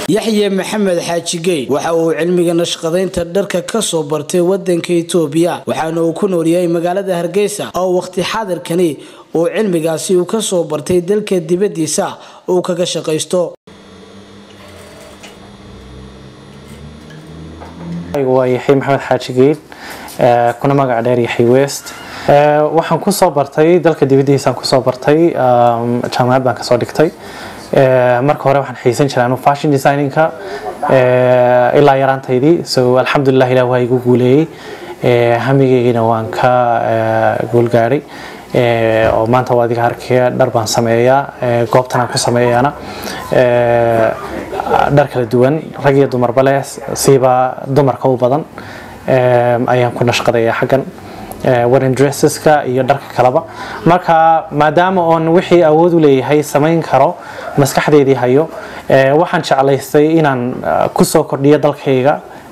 yaxye maxamed xaaji geyd waxa uu cilmiga nashqadaynta dharka kasoo bartay wadanka itoobiya waxaana uu ku noolyahay magaalada hargeysa oo waqti xaadirkani uu cilmigaasi uu kasoo bartay dalka dibadiisa uu kaga shaqaysto waa yaxye maxamed xaaji geyd kuna magac dheer yaxye west waxaan kusoo bartay dalka dibadiisaan kusoo bartay jaamacad baan kasoo dhigtay marka hore waxaan xiisan jiray anu fashion designinka ilaa yaraantaydii so alxamdulilah ilah waa igu guuleeyey hamigeygina waan ka guulgaadhay oo maanta waa adiga arkaya dhar baan sameeyaa goobtan aan ku sameeyana dhar kala duwan rag iyo dumarba leh siiba dumarka u badan ayaan ku nashqadayaa xaggan wedding dresseska iyo dharka kaleba marka maadaama oon wixii awood u leeyahay samayn karo maskaxdeedii hayo waxaan jeclaystay inaan kusoo kordhiyo dalkayga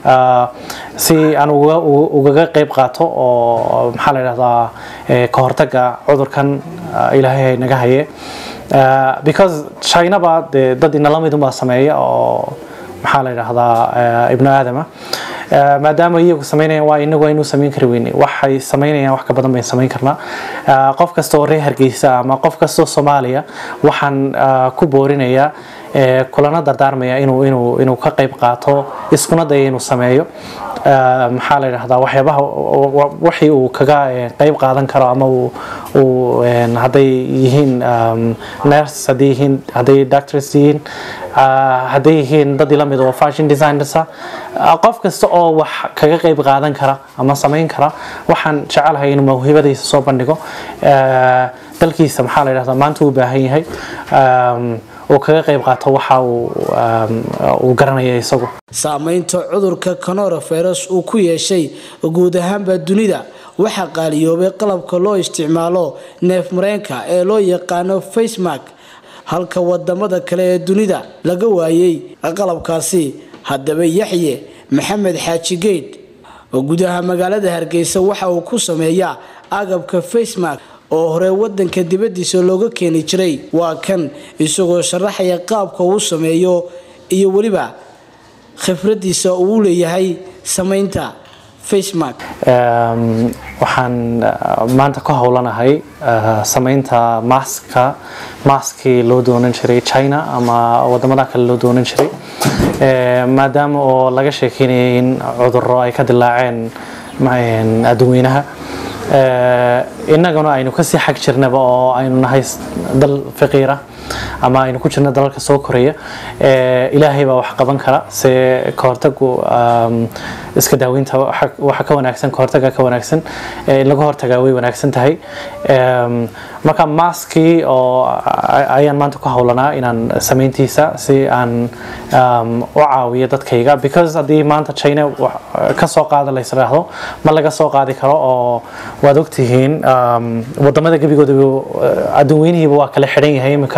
si aan ugaga qayb qaato oo maxaa la dhahdaa ka hortaga cudurkan ilaahay naga haye because chinaba dee dad inala midunbaa sameeya oo maxaa la dhahdaa ibnu aadama maadaama iyagu samaynayaan waa inagu aynu samayn kari weyne waxay samaynayaan wax ka badan bayn samayn karnaa qof kasta oo reer hargeysa ama qof kastoo soomaaliya waxaan ku boorinayaa kulana dardaarmaya inuu inuu inuu ka qayb qaato iskuna daya inuu sameeyo maxaa la yidhahdaa waxyaabaha wixii uu kaga qayb qaadan karo ama uu hadday yihiin nurse hadday yihiin hadday doctors yihiin hadday yihiin dad ila mid oo fashion designers qof kasta oo wax kaga qayb qaadan kara ama samayn kara waxaan jecelahay inuu mawhibadiisa soo bandhigo dalkiisa maxaa la yidhahdaa maanta uu baahan yahay uu kaga qayb qaato waxa uu garanaya isagu saamaynta cudurka coronavirus uu ku yeeshay guud ahaanba dunida waxaa qaaliyoobay qalabka loo isticmaalo neef mareenka ee loo yaqaano facemark halka wadamada kale ee dunida laga waayay qalabkaasi haddaba yaxye maxamed xaaji geyd oo gudaha magaalada hargeysa waxa uu ku sameeyaa agabka facemark oo hore wadanka dibadiisa looga keeni jiray waa kan isagoo sharaxaya qaabka uu sameeyo iyo weliba khibradiisa uu leeyahay samaynta facemark waxaan maanta ka howlanahay samaynta maska maskii loo doonan jiray china ama wadamada kale loo doonan jiray maadaama oo laga sheekeynayay in cuduro ay ka dilaaceen adduweynaha innaguna aynu kasii xag jirnaba oo aynu nahay dal faqiira ama aynu ku jirno dalalka soo koraya ilaahay baa wax qaban kara se kahortagu iska daaweynta waxa ka wanaagsan kahortaga ka wanaagsan in laga hortagaa way wanaagsan tahay marka maskii oo ayaan maanta ku howlanaa inaan samayntiisa si aan u caawiyo dadkayga because haddii maanta china ka soo qaada lays idhaahdo ma laga soo qaadi karo oo waad ogtihiin wadamada gebigooda adduun weynihiiba waa kala xidhan yahay iminka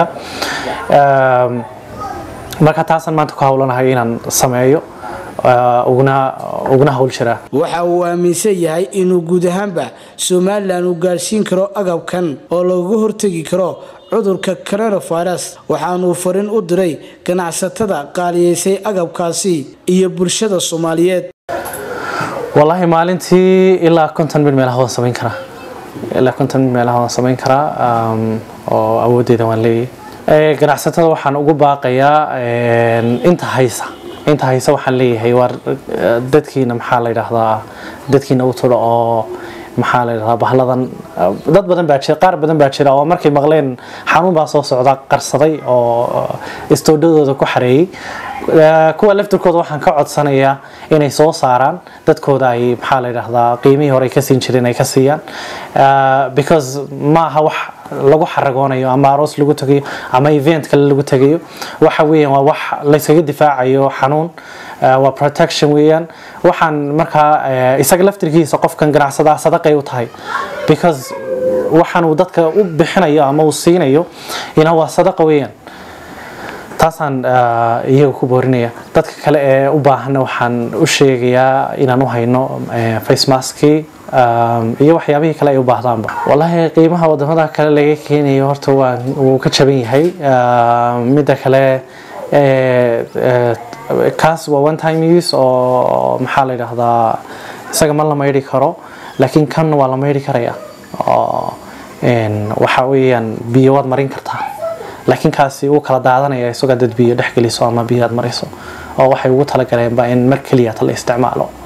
marka taasaan maanta ku howlanahay inaan sameeyo uguna howl jiraa waxa uu aaminsan yahay inuu guud ahaanba somalilan uu gaadhsiin karo agabkan oo looga hortegi karo cudurka coronavirus waxaanuu farin u diray ganacsatada qaaliyeysay agabkaasi iyo bulshada soomaaliyeed wallaahi maalintii ilaa konton mil meelaha waan samayn karaa ilaa konton mil meelaha waan samayn karaa oo awooddeeda waan leeyahay ganacsatada waxaan ugu baaqayaa inta haysa inta hayse waxaan leeyahay waa dadkiina maxaa la yidhaahdaa dadkiina u turo oo maxaa la yidhahdaa bahladan dad badan baa jira qaar badan baa jira oo markay maqleen xanuun baa soo socda qarsaday oo istoodhadooda ku xareeyey kuwa laftirkooda waxaan ka codsanayaa inay soo saaraan dadkooda ay maxaa la yidhaahdaa qiimihii hore ka siin jireen ay ka siiyaan because ma aha wax lagu xaragoonayo ama aroos lagu tagayo ama event kale lagu tagayo waxa weeyaan waa wax layskaga difaacayo xanuun waa protection weeyaan waxaan markaa isaga laftirkiisa qofkan ganacsadaa sadaqay u tahay because waxaan uu dadka u bixinayo ama uu siinayo ina waa sadaqa weeyaan taasaan iyaga ku boorinaya dadka kale ee u baahanna waxaan u sheegayaa inaan u hayno face maskii iyo waxyaabihii kale ay u baahdaanba wallaahi qiimaha wadamada kale laga keenayo horta waa wuu ka jaban yahay midda kale kaas waa one time use oo maxaa la yidhaahdaa isaga ma la maydhi karo laakiin kan waa la maydhi karaya oo waxa weeyaan biyo waad marin kartaa laakiin kaasi wuu kala daadanaya isagoo dad biyo dhex geliso ama biyo aad mariso oo waxay ugu talagaleenba in mar keliya la isticmaalo